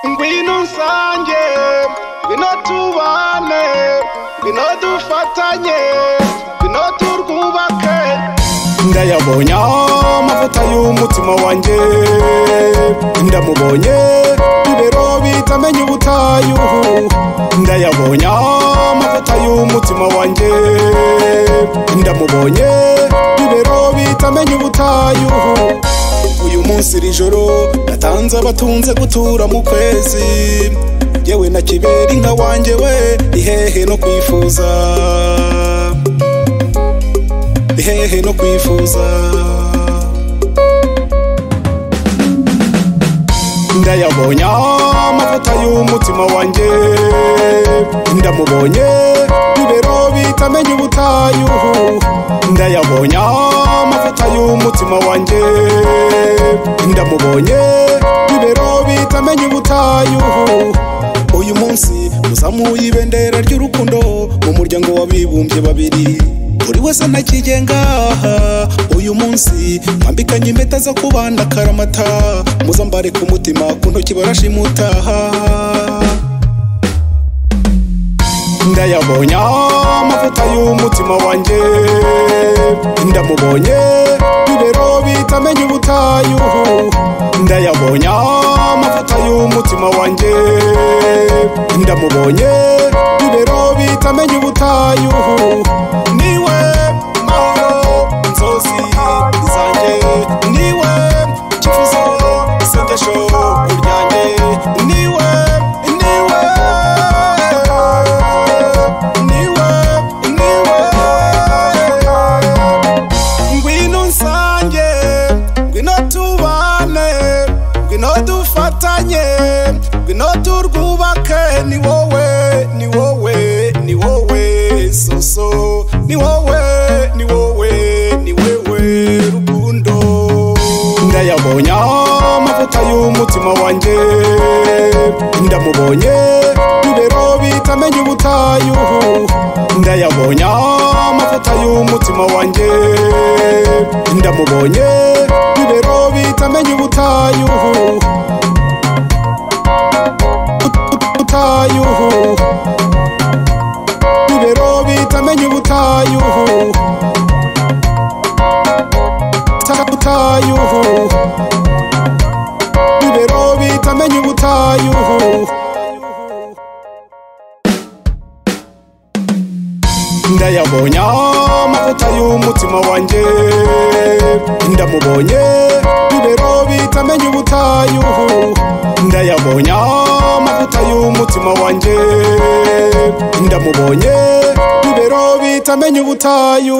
ngwino usange ngwino tubane ngwino dufatanye ngwino turwubake ndayabonye amavuta y'umutima wanjye ndamubonye ibero bitamenye ubutayu ndayabonye amavuta y'umutima wanjye ndamubonye ibero bitamenye ubutayu uyu munsi iri joro natanze abatunze gutura mu kwezi yewe na kibera inka wanjye we ihehe no kwifuza ihehe no kwifuza ndayabonye amavuta y'umutima wanjye ndamubonye ibero bitamenye ubutayu ndayabonye amavuta y'umutima wanjye ndamubonye ibero bitamenye ubutayu uyu munsi muzamuye ibendera ry'urukundo mu muryango w'abibumbye babiri buri wese anakigenga uyu munsi mwambikanye impeta zo kubana karamata muzambare ku mutima ku ntoki barashimutaha ndayabonye amavuta y'umutima wanjye ndamubonye ibero bitamenye ubutayu ndayabonye amavuta y'umutima wanjye ndamubonye ibero bitamenye ubutayu niwe mahoro nzozi zanjye niwe kifuzo isengesho ryanjye niwe niwe niwe niwe ngwino nsange ngwino tubane ngwino dufatanye ngwino turwubake ni wowe ni wowe ni wowe soso ni wowe ni wowe ni wewe rukundo ndayabonye amavuta y'umutima wanjye ndamubonye ibero bitamenye ubutayu ndayabonye amavuta y'umutima wanjye ndamubonye ibero bitamenye ubutayu ubutayu ibero bitamenye ubutayu ubutayu ibero bitamenye ubutayu ndayabonye amavuta y'umutima wanjye ndamubonye ibero bitamenye ubutayu ndayabonye amavuta y'umutima wanjye ndamubonye ibero bitamenye ubutayu